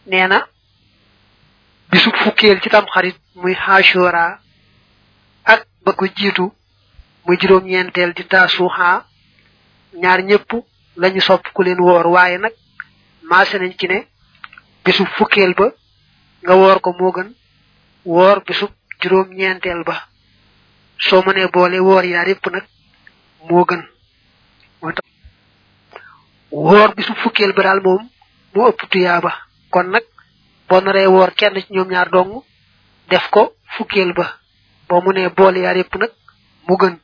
nee na bisu fukkeel ci tam xarit muy xaashura ak ba ko jiitu muy juróom ñeenteel di taasuxa ñaar ñëpp lañu sopp ku leen woor waaye nag maase nañ ci ne bisu fukkeel ba nga woor ko moo gën woor bisu juróom ñeenteel ba soo mënee boole woor yaar yépp nag moo gën moo tax woor bisu fukkeel ba daal moom moo ëpp tuyaaba kon nag boo naree woor kenn ci ñoom ñaar dong def ko fukkeel ba boo mënee boole yaar yépp nag mu gën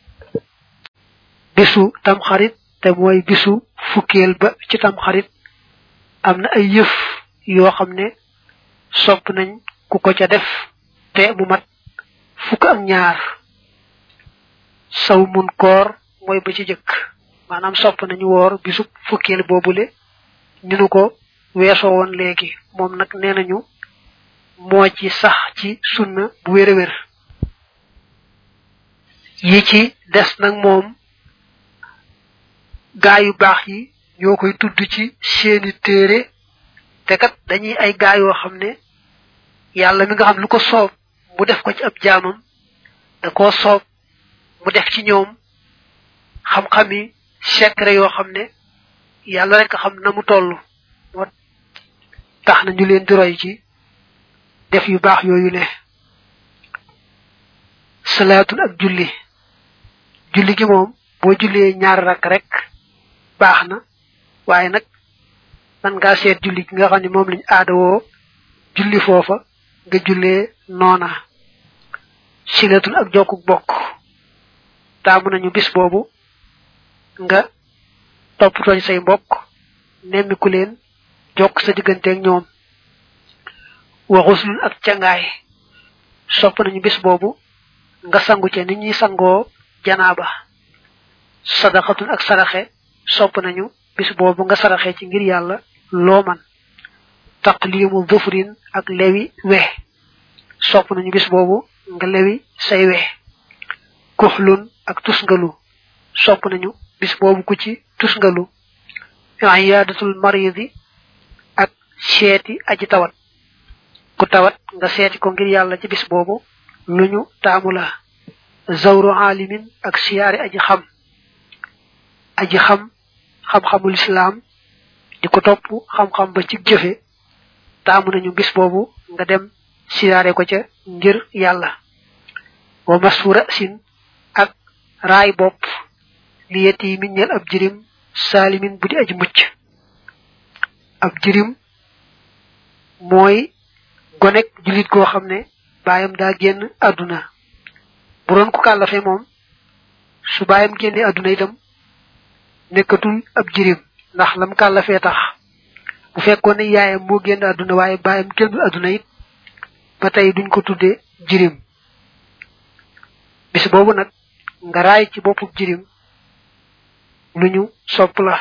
bisu tamxarit te mooy bisu fukkeel ba ci tamxarit am na ay yëf yoo xam ne sopp nañ ku ko ca def te mu mat fukk ak ñaar saw mun koor mooy ba ci jëkk maanaam sopp nañu woor bisu fukkeel boobule ni nu ko weesoo woon léegi moom nag nee nañu moo ci sax ci sunna bu wér a wér yi ci des nag moom gaa yu baax yi ñoo koy tudd ci seeni téere te kat dañuy ay gaa yoo xam ne yàlla mi nga xam lu ko soob mu def ko ci ab jaamam da koo soob mu def ci ñoom xam-xami secret yoo xam ne yàlla rek xam na mu toll moo tax na ñu leen di roy ci def yu baax yooyu ne salaatul ak julli julli gi moom boo jullee ñaar rakk rek baax na waaye nag man ngaa seet julli gi nga xam ne moom lañ aadawoo julli foofa nga jullee noona silatul ak jokkuk bokk taamu nañu bis boobu nga toppatooñ say mbokk nemmiku leen jokk sa digganteeg ñoom waxuslun ak cangaay sopp nañu bis boobu nga sangu ca nit ñi sangoo janaaba sadaxatun ak saraxe sopp nañu bis boobu nga saraxe ci ngir yàlla loo man taqlimu dhufrin ak lewi we sopp nañu bis boobu nga lewi say we kuxlun ak tusngalu sopp nañu bis boobu ku ci tusngalu iyadatul maridi ak seeti aji tawat ku tawat nga seeti ko ngir yàlla ci bis boobu luñu taamu la zawru alimin ak siyaari aji xam aji xam xam-xamul islam di ko topp xam-xam ba ci jëfe taamu nañu bis boobu nga dem siyaare ko ca ngir yàlla wa masfura sin ak raay bopp li yeti min ñel ab jirim saalimin bu di aji mucc ab jirim mooy gonek julit goo xam ne baayam daa génn àdduna bu doon ku kàllafe moom su baayam génne àdduna itam nekkatul ab jirim ndax lam kàllafee tax bu fekkoon ne yaayam moo génn àdduna waaye baayam génnul àdduna it ba tey duñ ko tudde jirim bis boobu nag nga raay ci boppub jirim lu ñu sopp la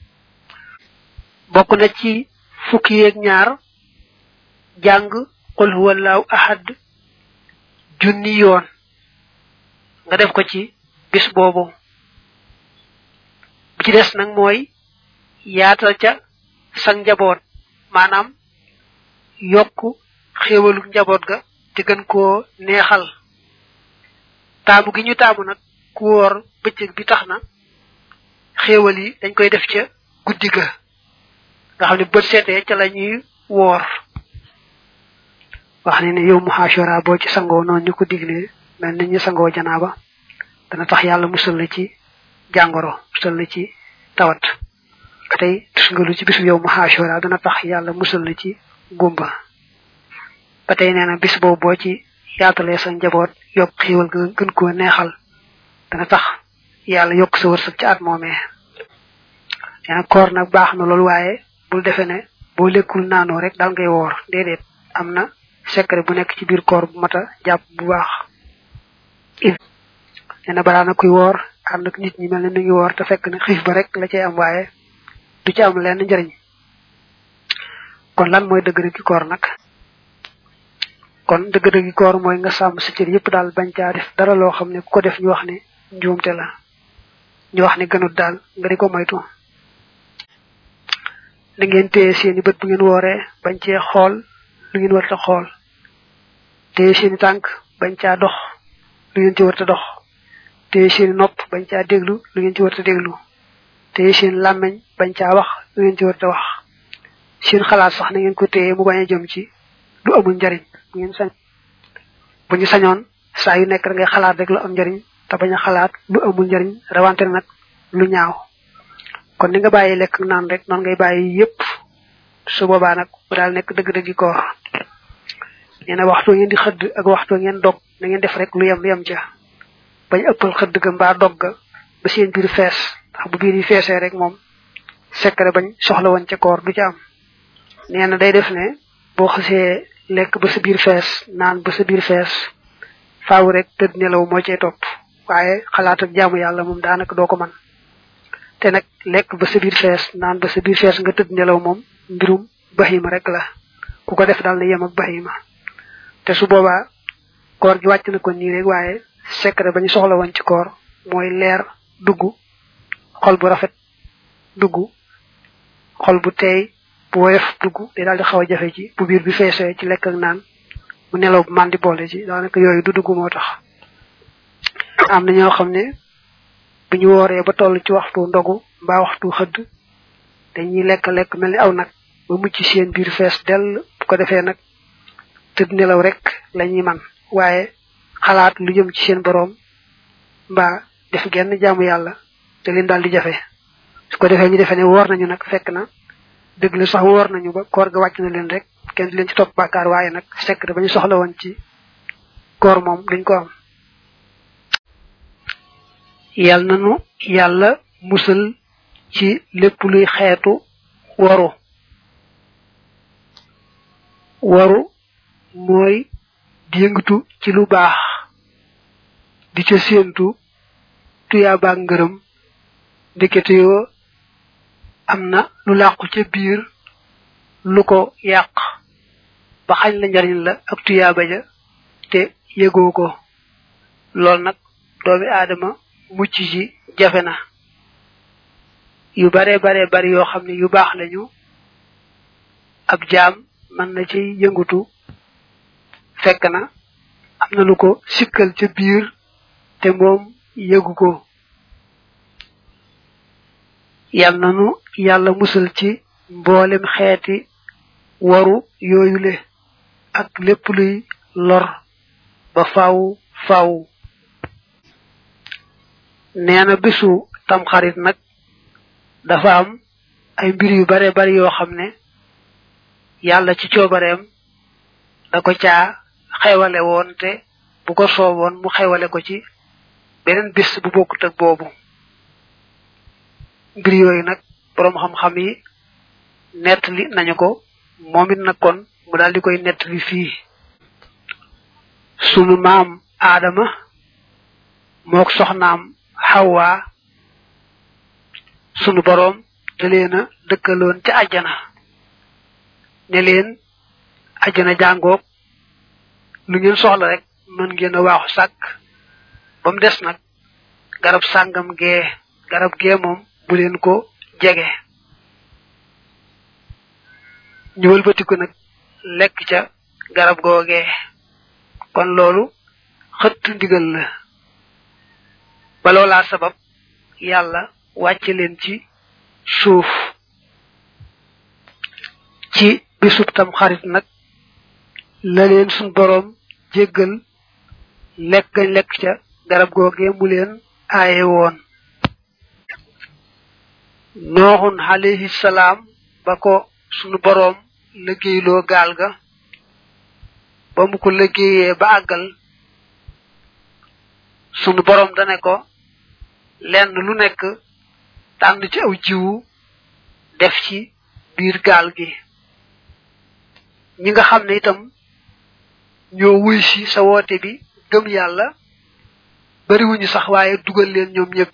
bokk na ci fukki yeeg ñaar jàng qul huwallahu ahad junni yoon nga def ko ci bis boobu bi ci des nag mooy yaatal ca sang njaboot maanaam yokk xéewalu njaboot ga te gën koo neexal taamu gi ñu taamu nag ku woor bëccëg bi tax na xéewal yi dañ koy def ca guddi ga nga xam ne bët seetee ca la ñuy woor wax ne ne yow mu xaashora boo ci sangoo noonu ñu ko diglee mel ni ñu sangoo janaaba dana tax yàlla musal la ci jàngoro musal la ci tawat ba tey tus nga lu ci bisu yow mu xaashora dana tax yàlla musal la ci gumba ba tey nee na bis boobu boo ci yaatalee sa njaboot yokk xiiwal ga gën koo neexal dana tax yàlla yokk sa wërsëg ci at moomee nee na koor nag baax na loolu waaye bul defe ne boo lekkul naanoo rek daal ngay woor déedéet am na secret bu nekk ci biir koor bu mata jàpp bu baax nee na balaa na kuy woor ànd ak nit ñi mel ne mi ngi woor te fekk ne xiif ba rek la cay am waaye du ci am lenn njëriñ kon lan mooy dëgg-dëggi koor nag kon dëgg-dëggi koor mooy nga sàmm sa cër yépp daal bañ caa def dara loo xam ne ku ko def ñu wax ne njuumte la ñu wax ne gënut daal nga di ko moytu da ngeen téye seeni bët bu ngeen wooree bañ cee xool lu ngeen warta xool téye seeni tànk bañ caa dox lu ngeen ci warta dox téye seeni nopp bañ caa déglu lu ngeen ci warta déglu téye seen làmmeñ bañ caa wax lu ngeen ci warta wax seen xalaat sax na ngeen ko téye mu bañ a jëm ci lu amul njariñ bu ngeen sañ bu ñu sañoon saa yu nekk da ngay xalaat rek lu am njariñ te bañ a xalaat lu amul njariñ rawante nag lu ñaaw kon ni nga bàyyi lekk naan rek noonu ngay bàyyi yépp su boobaa nag bu daal nekk dëgg-dëggi koor nee na waxtu ngeen di xëdd ak waxtu ngeen dog na ngeen def rek lu yem yem ca bañ ëppal xëdd ga mbaa dog ga ba seen biir fees ndax bu biir yi feesee rek moom secret bañ soxla woon ca koor du ca am nee na day def ne boo xasee lekk ba sa biir fees naan ba sa biir fees faaw rek tëdd nelaw moo cay topp waaye xalaat ak jaamu yàlla moom daanaka doo ko man te nag lekk ba sa biir fees naan ba sa biir fees nga tëdd nelaw moom mbirum bahima rek la ku ko def daal na yem ak bahima te su boobaa koor gi wàcc na ko nii rek waaye secret ba ñu soxla woon ci koor mooy leer dugg xol bu rafet dugg xol bu teey bu woyof dugg day daal di xaw a jafe ci bu biir bi feesee ci lekk ak naan mu nelaw bu mandi boole ci daanaka yooyu du dugg moo tax am na ñoo xam ne bu ñu wooree ba toll ci waxtu ndogu mbaa waxtu xëdd dañuy lekk lekk mel ni aw nag ba mucc seen biir fees dell bu ko defee nag tëdd nelaw rek lañuy man waaye xalaat lu jëm ci seen boroom mbaa def genn jaamu yàlla te leen daal di jafe su ko defee ñu defee ne woor nañu nag fekk na dëgg la sax woor nañu ba koor ga wàcc na leen rek kenn di leen ci topp bàkkaar waaye nag secret ba ñu soxla woon ci koor moom duñ ko am yal nanu yàlla musal ci lépp luy xeetu waru waru mooy di yëngatu ci lu baax di ca séentu tuyaabaak ngërëm ndekete yoo am na lu làqu ca biir lu ko yàq ba xañ la njariñ la ak tuyaaba ja te yëgoo ko lool nag doomi aadama mucc ci jafe na yu bare bare bari yoo xam ne yu baax lañu ab jaam mën na ci yëngutu fekk na am na lu ko sikkal ca biir te moom yëgu ko yal nanu yàlla musal ci mboolem xeeti waru yooyule ak lépp luy lor ba faaw faaw nee na bisu tamxarit nag dafa am ay mbir yu bare bari yoo xam ne yàlla ci coobareem da ko caa xewale woon te bu ko sooboon mu xewale ko ci beneen bis bu bokkut ak boobu mbir yooyu nag boroom xam-xam yi nettali nañu ko moom it nag kon mu daal di koy nettali fii sunu maam aadama mook soxnaam xawwa sunu boroom da leen a dëkkaloon ca àjjana ne leen àjjana jàngoog lu ngeen soxla rek mën ngeen a waaxu sàkk ba mu des nag garab sàngam gee garab gee moom bu leen ko jege ñu wëlbatiku nag lekk ca garab googee kon loolu xëtt ndigal la ba loolaa sabab yàlla wàcce leen ci suuf ci bisub tam xarit nag la leen suñ boroom jéggal lekk gañ lekk ca garab googee mu leen aaye woon nooxun alayhi salaam ba ko sunu boroom liggéeyloo gaal ga ba mu ko liggéeyee ba àggal sunu boroom dane ko lenn lu nekk tànn ci aw jiwu def ci biir gaal gi ñi nga xam ne itam ñoo wuy si sa woote bi gëm yàlla bariwuñu sax waaye dugal leen ñoom ñëpp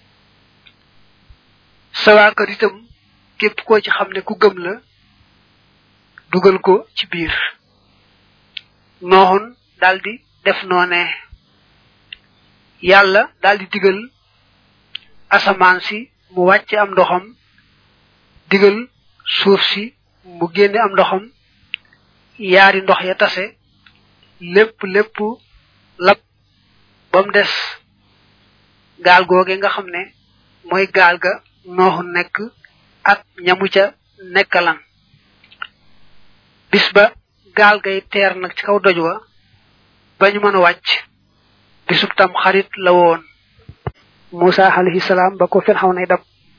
sa waa kër itam képp koo ci xam ne ku gëm la dugal ko ci biir nooxun daldi def noone yàlla daldi digal asamaan si mu wàcce am ndoxam digal suuf si mu génne am ndoxam yaari ndox ya tase lépp lépp lab ba mu des gaal googe nga xam ne mooy gaal ga nooxu nekk ak ñamu ca nekkalan bis ba gaal gay teer nag ci kaw doj wa ba ñu mën a wàcc bisub tam xarit la woon Musa alayhi salaam ba ko fen xaw nay dab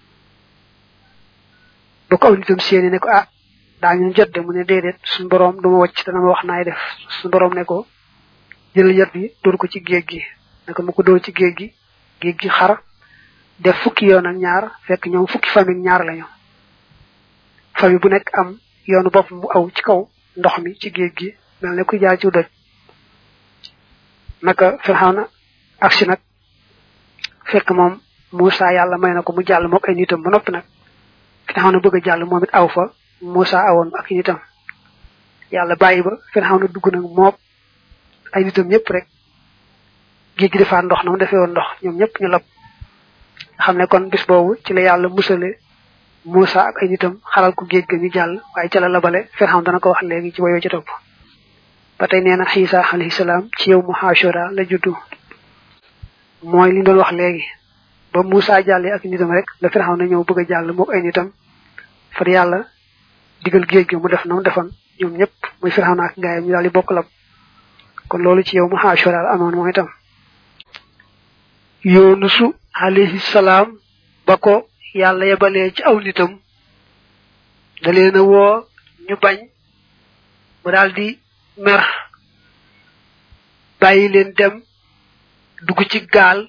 ba ko aw nitam seeni ne ko ah daa ñu jot de mu ne déedéet suñu boroom duma wàcc dana ma wax naay def suñu boroom ne ko jëlal yat bi dóor ko ci géej gi ne ko mu ko dóor ci géej gi géej gi xar def fukki yoon ak ñaar fekk ñoom fukki famille ñaar lañu famille bu nekk am yoonu bopp mu aw ci kaw ndox mi ci géej gi mel ne kuy jaar ci doj naka Firxawna aksi nag fekk moom Musa yàlla may na ko mu jàll mook ay nitam ba noppi nag Firxawna bëgg a jàll moom it aw fa Musa awoon ak i nitam yàlla bàyyi ba Firxawna dugg nag mook ay nitam ñëpp rek géej gi defaat ndox na mu defee woon ndox ñoom ñëpp ñu lab xam ne kon bis boobu ci la yàlla musale Musa ak ay nitam xalal ko géej ga ñu jàll waaye ca la labale Firxawn dana ko wax léegi ci woyoo ci topp ba tey nee na Xiisa alayhi salaam ci yow mu Ashura la juddu mooy li doon wax léegi ba Musa jàllee ak nitam rek la Firxawn na ñëw bëgg a jàll mook ay nitam far yàlla digal géej gi mu def na mu defoon ñoom ñëpp muy Firxawn ak gaayam ñu daal di bokk lab kon loolu ci yow mu Ashura la amoon moom itam Yunusu alayhi salaam ba ko yàlla yebalee ci aw nitam da leen a woo ñu bañ mu daldi mer bàyyi leen dem dugg ci gaal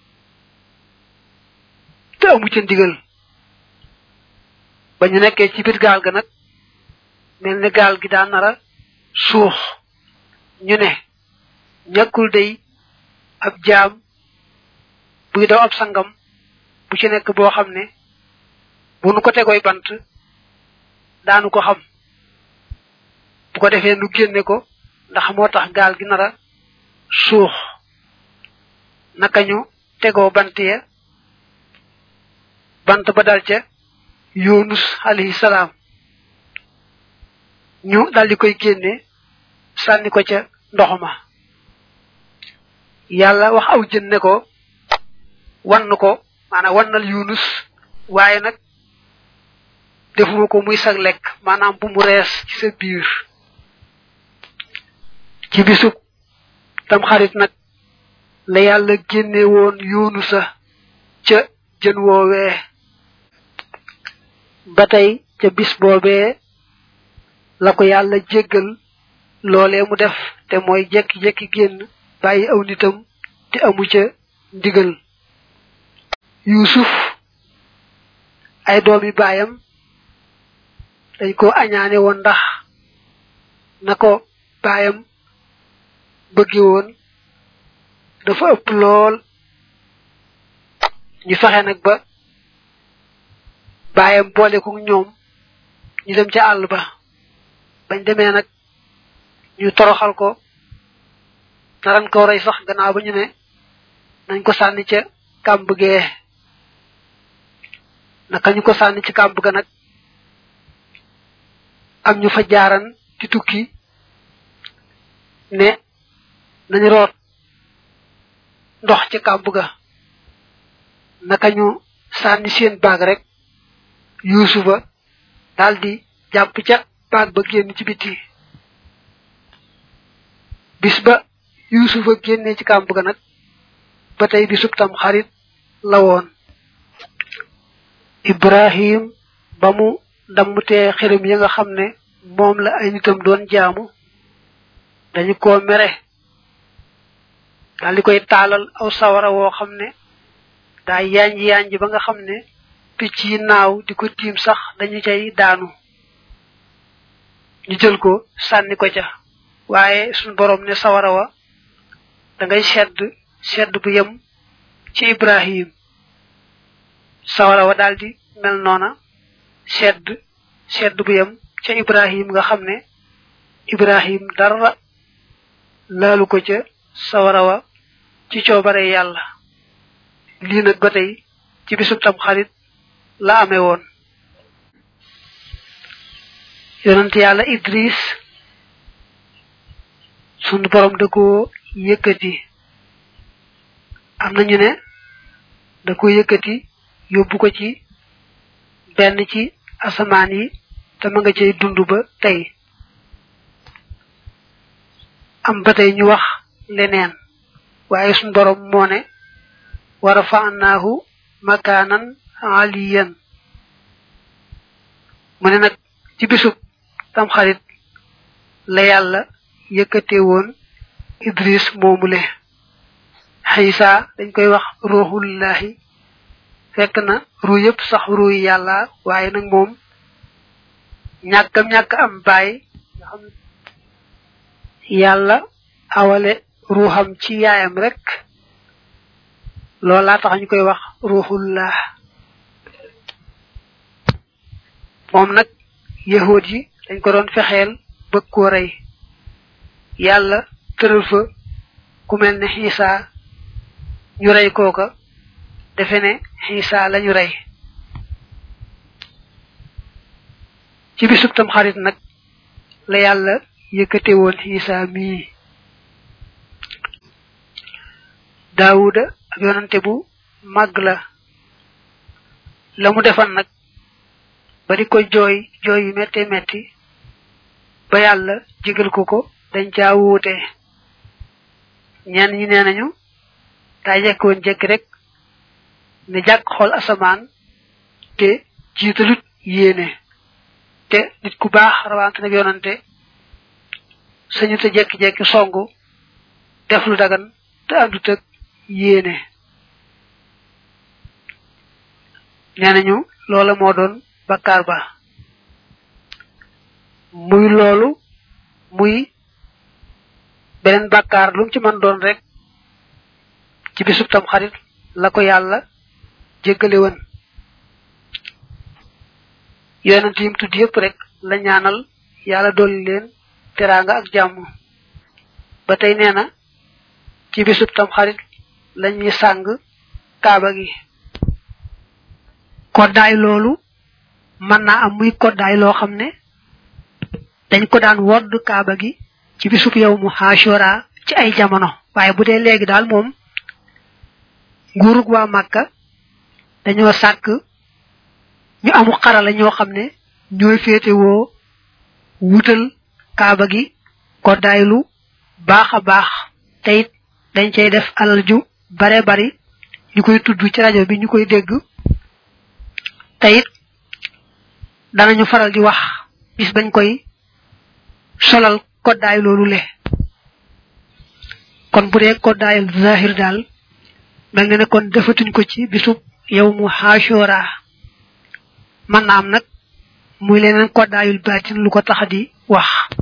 te amu ca ndigal ba ñu nekkee ci biir gaal ga nag mel ne gaal gi daa nara suux ñu ne ñàkkul day ab jaam buy daw ab sangam bu ci nekk boo xam ne bu nu ko tegoy bant daanu ko xam bu ko defee nu génne ko ndax moo tax gaal gi nara suux naka ñu tegoo bant ya bant ba dal ca yunus alayhi salaam ñu daldi koy génne sànni ko ca ndox ma yàlla wax aw jën ne ko wann ko maanaam wannal yunus waaye nag defuma ko muy sag lekk maanaam bu mu rees ci sa biir ci bisub tam xarit nag la yàlla génne woon yunusa ca jën woowee ba tey ca bis boobee la ko yàlla jéggal loolee mu def te mooy jekki-jekki génn bàyyi aw nitam te amu ca ndigal yusuf ay doomi baayam dañ ko añaane woon ndax na ko baayam bëgge woon dafa ëpp lool ñu fexe nag ba baayam boole ko ñoom ñu dem ca àll ba bañ demee nag ñu toroxal ko naran ko rey sax gannaaw ba ñu ne nañ ko sànni ca kàmb gee naka ñu ko sànni ci kàmb ga nag am ñu fa jaaran ci tukki ne nañu root ndox ci kàmb ga naka ñu sànni seen baag rek yuusufa daldi jàpp ca baag ba génn ci biti bis ba yuusufa génne ci kàmb ga nag ba tey bisub tam xarit la woon ibrahim ba mu dammutee xiram ya nga xam ne moom la ay nitam doon jaamu dañu ko mere daal di koy taalal aw sawara woo xam ne daa yanj yanj ba nga xam ne picc yi naaw di ko tiim sax dañu cay daanu ñu jël ko sànni ko ca waaye suñ borom ne sawara wa da ngay sedd sedd bu yem ci ibrahim sawara wa daldi mel noona sedd sedd bu yem ca ibrahim nga xam ne ibrahim dara laalu ko ca sawara wa ci coobare yàlla lii nag ba tey ci bisub tam xarit la amee woon yonent yàlla idris sunu borom da ko yëkkati am na ñu ne da ko yëkkati yóbbu ko ci benn ci asamaan yi te ma nga cay dund ba tey am ba tey ñu wax leneen waaye sunu borom moo ne wa rafa'naahu makaanan aliyan mu ne nag ci bisub tam xarit la yàlla yëkkate woon idris moomule xiisa dañ koy wax ruuxullahi fekk na ruu yëpp sax ruu yi yàlla waaye nag moom ñàkkam ñàkk am baay nga xam yàlla awale ruuxam ci yaayam rek loolaa tax ñu koy wax ruuxullah moom nag yahood yi dañ ko doon fexeel bëgg koo rey yàlla tëral fa ku mel ne xiisa ñu rey kooka defe ne xiisa lañu rey ci bisub tam xarit nag la yàlla yëkkate woon xiisa mii daawuda ak yonante bu màgg la la mu defan nag ba di ko jooy jooy yu metti metti ba yàlla jégal ko ko dañ caa wuute ñenn ñi nee nañu daa jekk woon jekki rek ne jàkk xool asamaan te jiitalut yéene te nit ku baax rawante nag yonante sañu te jekki-jekki songu def lu dagan te àndut ak yéene nee nañu loola moo doon bakkaar ba muy loolu muy beneen bakkaar lu mu ci mën doon rek ci bisub tam xarit la ko yàlla jéggale woon yonent yim tudd yépp rek la ñaanal yàlla dolli leen teraanga ak jàmm ba tey nee na ci bisub tam xarit lañuy sàng kaaba gi koddaay loolu mën naa am muy koddaay loo xam ne dañ ko daan wodd kaaba gi ci bisub yow mu xaashora ci ay jamono waaye bu dee léegi daal moom nguurug waa màkka dañoo sàkk ñu amu xarala ñoo xam ne ñooy féetewoo wutal kaaba gi koddaay lu baax a baax te it dañ cay def alal ju bare bari ñu koy tudd ci rajo bi ñu koy dégg te it danañu faral di wax bis bañ koy solal koddaay loolu le kon bu dee koddaayal zahir daal mel na ne kon defatuñ ko ci bisub yow mu xaashora mën na am nag muy leneen koddaayul baatin lu ko tax di wax